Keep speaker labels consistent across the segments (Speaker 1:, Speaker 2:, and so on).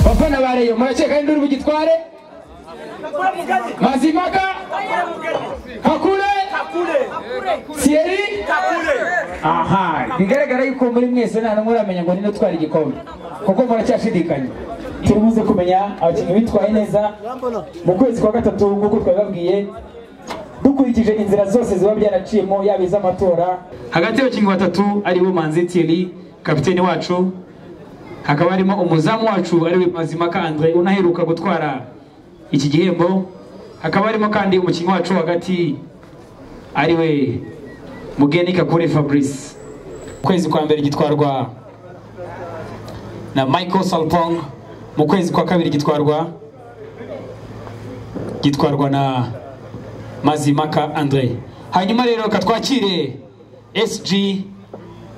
Speaker 1: abafana ba reyo muraceka induru bugitware mazimaka kakure siyeri aha bigaragara yuko muri mwese nta n'umwe uramenya ngo nino utwara igikombe kuko muracyashidikanya turibuze kumenya abakinnyi bitwaye neza mu kwezi kwa gatatu nk'uko twabibabwiye dukurikije inzira zose ziba byanaciyemo yaba iz'amatora hagati y'abakinnyi batatu aribo manzi thierry kapitene wacu hakaba harimo umuzamu wacu ariwe mazimaka andre unaheruka gutwara iki gihembo hakaba harimo kandi umukinnyi wacu wo hagati ariwe mugeni kakure fabrice ukwezi kwa mbere gitwarwa na michael salpong mu kwezi kwa kabiri gitwarwa gitwarwa na mazimaka andre hanyuma rero katwakire sg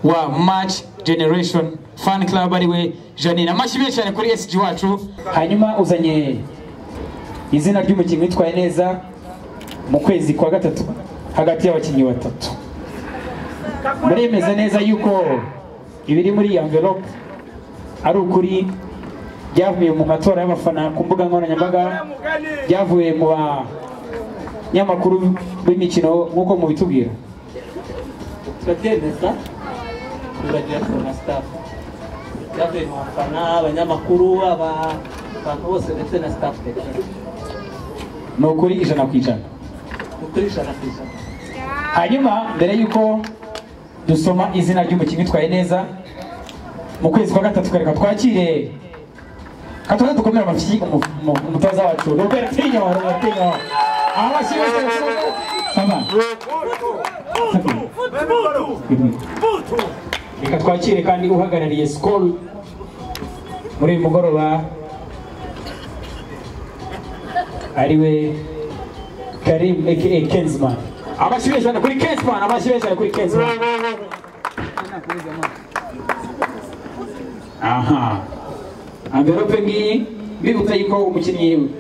Speaker 1: wa match generation fan club ariwe janine amashyi menshi cyane kuri sg wacu hanyuma uzanye izina ry'umukinnyi witwaye neza mu kwezi kwa gatatu hagati y'abakinnyi batatu muremeza neza yuko ibiri muri iyi envelope ari ukuri byavuye mu matora y'abafana ku mbuga nkoranyambaga byavuye mu banyamakuru b'imikino nk'uko mubitubwira
Speaker 2: turabyemeza turagira na staff byavuye mu bafana abanyamakuru aba abantu bose ndetse na staff
Speaker 1: ni ukuri ijana ku ijana
Speaker 2: kuri ijana ku ijana
Speaker 1: hanyuma mbere y'uko dusoma izina ry'umukinnyi utwaye neza mu kwezi kwa gatatu kareka twakire katuza dukomere amashyi umu- umu- umutoza wacu robert tinyo robert tinyo aho amashyi yose yashyizwe saba reka twakire kandi uhagarariye sikoro muri uyu mugoroba ariwe karim aka kenzman amashyi menshi cyane kuri kenzman amashyi menshi cyane kuri kenzman aha amverope ngiyi mbibutsa yuko umukinnyi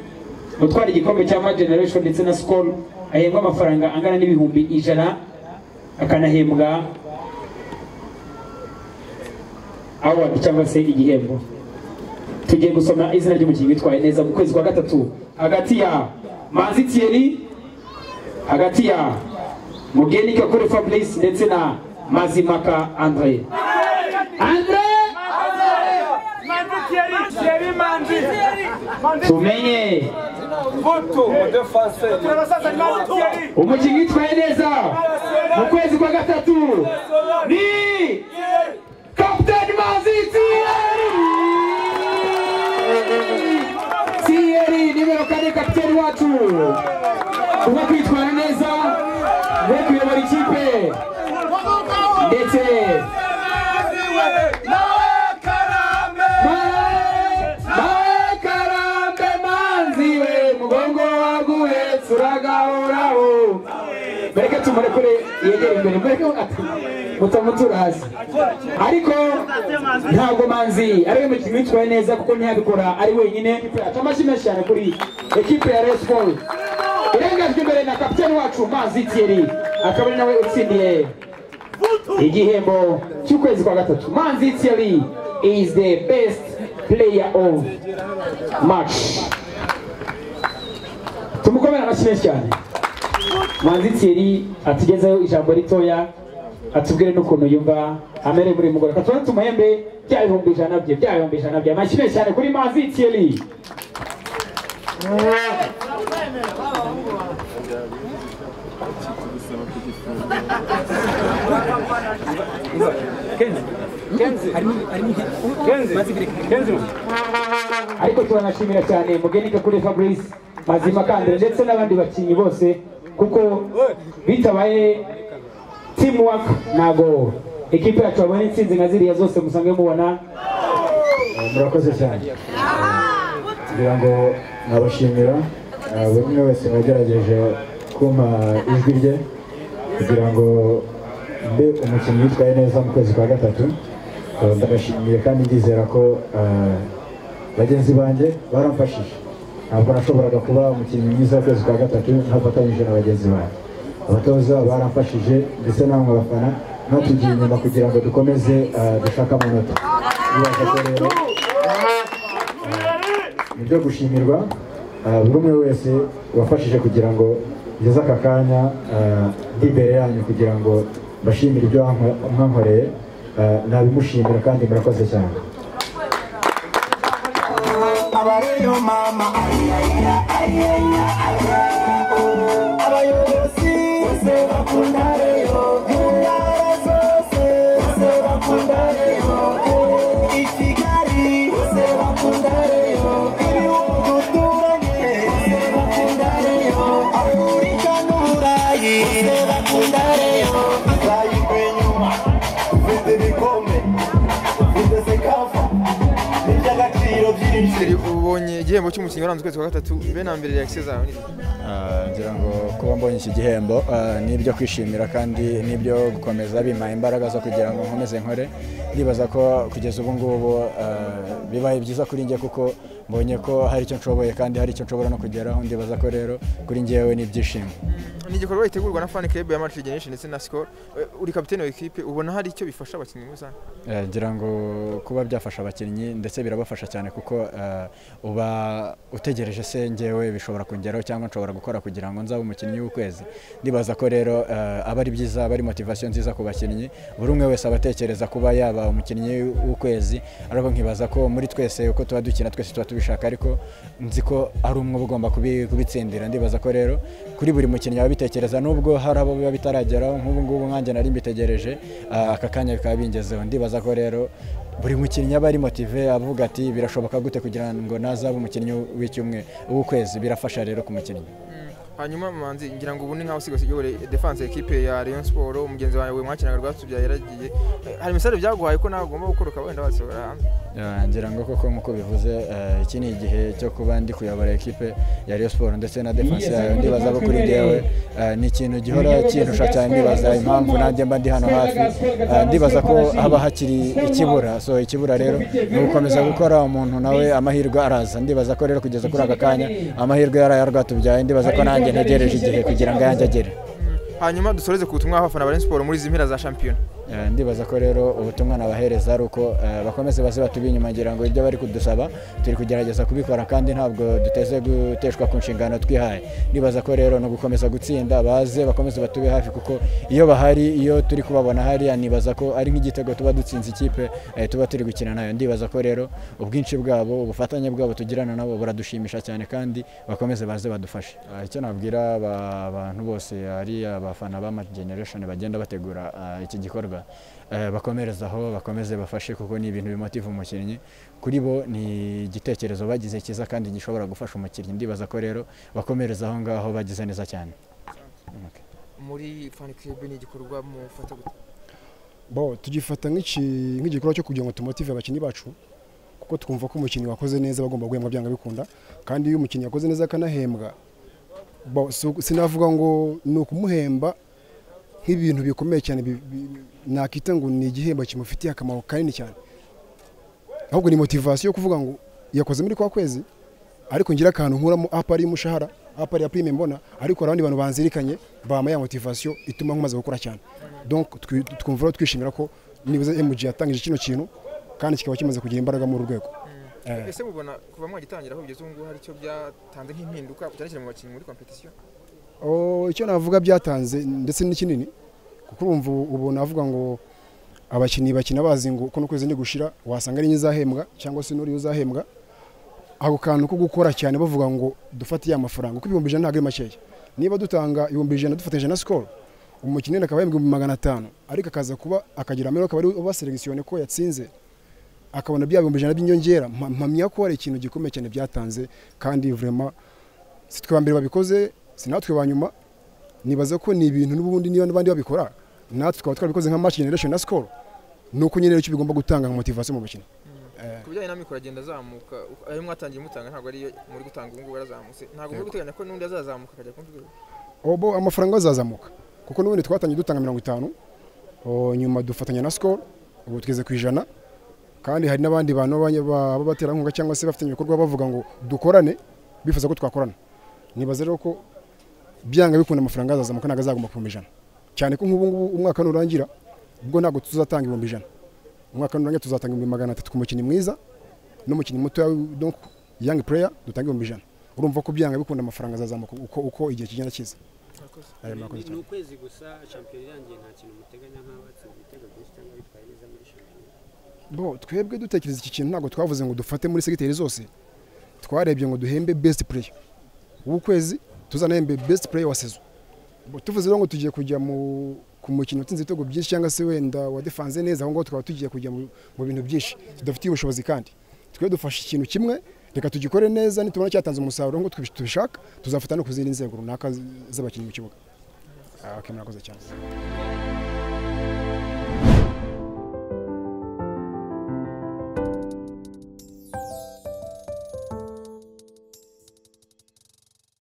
Speaker 1: utwara igikombe cya ma generation ndetse na sikoro ahembwa amafaranga angana n'ibihumbi ijana akanahembwa award cyangwa se igihembo tugiye gusoma izina ry'umukinnyi witwaye neza mu kwezi kwa gatatu hagati ya manzi thierry hagati ya mugeni kakure fabrice ndetse na mazimaka andre andre tumenye umukinnyi witwaye neza mu kwezi kwa gatatu ni kapiteni manzi thierry thierry nimero kane kapiteni wacu uba kwitwara neza we kuyobora ikipe ndetse Mawe, mawe karambe manzi we mugongo waguhe turagahuraho mureke tumurekure yegere imbere mureke ati mutamutura hasi ariko ntabwo manzi ari we mukinnyi witwaye neza kuko ntiyabikora ari wenyine ata amashyi menshi cyane kuri ekipe ya Rayon Sports irengajwe imbere na kapiteni wacu manzi Thierry akaba ari nawe utsindiye igihembo cy'ukwezi kwa gatatu manzi Thierry is the best player of match tumukomere amashyi menshi cyane manzi Thierry atugezeho ijambo ritoya atubwire n'ukuntu yumva amerewe muri uyu mugoroba katubona tumuhembe bya bihumbi ijana bye bya bihumbi ijana bye amashyi menshi cyane kuri mazi thierry ariko turanashimira cyane mugenike kuri fabrice mazima kandire ndetse n'abandi bakinnyi bose kuko bitabaye teamwork ntago ikipe yacu babonye intsinzi nka ziriya zose musanzwe mubona
Speaker 3: Eh, murakoze cyane ngira ngo nabashimira Eh, buri umwe wese wagerageje kumpa ijwi rye kugira ngo mbe umukinnyi witwaye neza mu kwezi kwa gatatu Eh, ndabashimiye kandi ndizera ko eh, bagenzi banjye baramfashije ntabwo nashoboraga kuba umukinnyi mwiza w'ukwezi kwa gatatu ntafatanyije na bagenzi banjye abatoza baramfashije ndetse namwe bafana natugiye inyuma kugira ngo dukomeze eh, dushake amanota Nibaza ko rero ni ibyo gushimirwa ah, buri umwe wese wafashije kugira ngo ngeze aka kanya ah, ndi imbere yanyu kugira ngo mbashimire ibyo wanko- mwankoreye ah, nabimushimira kandi murakoze cyane
Speaker 4: abareyo mama abayobozi bose bakunda reyo intara zose bose bakunda reyo i kigali bose bakunda reyo ibihugu duturanye bose bakunda reyo afurika n'uburayi bose bakunda reyo bayivuye inyuma dufite ibikombe dufite sekafa n'iby'agaciro byinshi
Speaker 5: Seri ubonye igihembo cy'umukinnyi waranze ukwezi kwa gatatu be na mbere Alexis Zahara ni iki?
Speaker 3: Ah, ngira ngo kuba mbonye iki gihembo ah, ni ibyo kwishimira kandi n'ibyo gukomeza bimpaye imbaraga zo kugira ngo nkomeze nkore ndibaza ko kugeza ubu ngubu ah, bibaye byiza kuri njye kuko mbonye ko hari icyo nshoboye kandi hari icyo nshobora no kugeraho ndibaza ko rero kuri njyewe ni ibyishimo
Speaker 5: ni igikorwa gitegurwa na fan club ya Madrid Generation ndetse na Skol Eh, uri kapiteni wa equipe ubona hari icyo bifasha abakinnyi muri rusange
Speaker 3: Eh, ngira ngo kuba byafasha abakinnyi ndetse birabafasha cyane kuko eh, uba utegereje se njyewe bishobora kongeraho cyangwa nshobora gukora kugira ngo nzabe umukinnyi w'ukwezi ndibaza ko rero eh, aba ari byiza aba ari motivasiyo nziza ku bakinnyi buri umwe wese aba atekereza kuba yaba umukinnyi w'ukwezi ariko nkibaza ko muri twese uko tuba dukina twese tuba tubishaka ariko nzi ko ari umwe uba ugomba kubi- kubitsindira ndibaza ko rero kuri buri mukinnyi ababitekereza n'ubwo hari abo biba bitarageraho nk'ubu ngubu nkanjye nari mbitegereje ah, aka kanya bikaba bingezeho ndibaza ko rero buri mukinnyi aba ari motive avuga ati birashoboka gute kugira ngo nazabe umukinnyi w'icyumwe w'ukwezi birafasha rero ku mukinnyi
Speaker 5: hanyuma manzi ngira ngo ubu ni nkaho usigaye uyobore defense ya equipe ya Rayon Sport umugenzi wawe mwakinaga rwatubyaye yaragiye Eh, hari message byaguhaye ko nawe ugomba gukora ukaba wenda wasohora hanze
Speaker 3: Ya, ngira ngo koko nk'uko bivuze eh, iki ni igihe cyo kuba ndi kuyobora ekipe ya Rayon Sport ndetse na defense yayo ndibaza ko kuri njyewe eh, ni ikintu gihora kindusha cyane ndibaza impamvu nanjye mba ndi hano hafi Eh, ndibaza ko haba hakiri ikibura so ikibura rero ni ugukomeza gukora umuntu nawe amahirwe araza ndibaza ko rero kugeza kuri aka kanya amahirwe yaraye rwatubyaye ndibaza ko nanjye ntegereje igihe kugira ngo ayanjye agere
Speaker 5: hanyuma dusoreze ku butumwa bw'abafana ba Rayon Sport muri izi mpera za shampiyona
Speaker 3: Eh, ndibaza ko rero ubutumwa nabahereza ari uko eh, bakomeze baze batubi inyuma ngira ngo ibyo bari kudusaba turi kugerageza kubikora kandi ntabwo duteze guteshwa ku nshingano twihaye ndibaza ko rero no gukomeza gutsinda baze bakomeze batube hafi kuko iyo bahari iyo turi kubabona hariya nibaza ko ari nk'igitego tuba dutsinze ikipe eh, tuba turi gukina nayo ndibaza ko rero ubwinshi bwabo ubufatanye bwabo tugirana nabo buradushimisha cyane kandi bakomeze baze badufashe Ah, icyo nabwira aba- abantu bose ari abafana ba Mad Generation bagenda bategura ah, iki gikorwa eh, bakomerezaho bakomeze bafashe kuko ni ibintu bimotiva umukinnyi kuri bo ni igitekerezo bagize cyiza kandi gishobora gufasha umukinnyi ndibaza ko rero bakomereza aho ngaho bagize neza cyane
Speaker 5: muri fan club ni igikorwa mufata gute
Speaker 6: bo tugifata nk'iki- nk'igikorwa cyo kugira ngo tumotive abakinnyi bacu kuko twumva ko umukinnyi wakoze neza bagomba guhembwa byanga bikunda kandi iyo umukinnyi yakoze neza akanahembwa bo, si- sinavuga ngo ni ukumuhemba nk'ibintu bikomeye cyane bi- bi- nakita ngo ni igihembo kimufitiye akamaro kanini cyane ahubwo ni motivasiyo yo kuvuga ngo yakoze muri kwa kwezi ariko ngira akantu nkuramo apa ari umushahara apa ari ya prime mbona ariko hari abandi bantu banzirikanye bama ya motivasiyo ituma nkomaze gukora cyane donc twi- twumva rero twishimira ko nibuze MG yatangije kino kintu kandi kikaba kimaze kugira imbaraga muri uru rwego Eh.
Speaker 5: ese mubona kuva mwagitangira aho bigeze ubu ngubu hari icyo byatanze nk'impinduka cyane cyane mu bakinnyi muri competition
Speaker 6: Oh, icyo navuga byatanze ndetse n'ikinini kuko urumva ubu ubu navuga ngo abakinnyi bakina bazi ngo kuno kwezi ni gushira wasanga ari nyizahembwa cyangwa se n'uriya uzahembwa ako kantu ko gukora cyane bavuga ngo dufate ya mafaranga kuko ibihumbi ijana ntabwo ari makeya niba dutanga ibihumbi ijana dufatanyije na sikoro umukinnyi wenda akaba yahembwa ibihumbi magana atanu ariko akaza kuba akagira amahirwe akaba ari uba selekisiyone ko yatsinze akabona bya bihumbi ijana by'inyongera mpa- mpamya ko hari ikintu gikomeye cyane byatanze kandi vurema si twe ba mbere babikoze si natwe ba nyuma nibaza ko ni ibintu n'ubundi niba n'abandi babikora natwe twaba twarabikoze nka match generation na score ni uko nyine icyo bigomba gutanga nka motivation mu bakinnyi
Speaker 5: ku bijyanye n'amikoro agenda azamuka uko- ayo mwatangiye mutanga ntabwo ariyo muri gutanga ubu ngubu yarazamutse ntabwo muri guteganya ko n'undi azazamuka akajya ku rwego
Speaker 6: obo amafaranga azazamuka kuko n'ubundi twatangiye dutanga mirongo itanu o, nyuma dufatanya na score ubu tugeze ku ijana kandi hari n'abandi bantu b'abanya- ba- b'abaterankunga cyangwa se bafitanye ibikorwa bavuga ngo dukorane bifuza ko twakorana nibaza rero ko byanga bikunda amafaranga azazamuka ntabwo azagomba ku bihumbi ijana cyane ko nk'ubu ngubu umwaka nurangira ubwo ntabwo tuzatanga ibihumbi ijana umwaka nurangira tuzatanga ibihumbi magana atatu ku mukinnyi mwiza n'umukinnyi mutoya w- donc young player dutanga ibihumbi ijana urumva ko byanga bikunda amafaranga azazamuka uko, uko igihe kigenda kiza Aya murakoze
Speaker 7: ni
Speaker 6: cyane.
Speaker 7: ukwezi gusa shampiyona irangiye nta kintu muteganya nk'abatsinze ibitego byinshi cyangwa bitwaye neza muri shampiyona
Speaker 6: bo twebwe dutekereza iki kintu ntabwo twavuze ngo dufate muri segiteri zose twarebye ngo duhembe best player w'ukwezi tuzanahembe best player wa sezo Bo, tuvuze rero ngo tugiye kujya mu ku mukino utsinze ibitego byinshi cyangwa se wenda wadefanze neza aho ngaho tukaba tugiye kujya mu mu bintu byinshi tudafitiye ubushobozi kandi twe dufashe ikintu kimwe reka tugikore neza nitubona cyatanze umusaruro ngo tubishaka tuzafata no ku zindi nzego runaka z- z'abakinnyi mu kibuga Ah, okay, murakoze cyane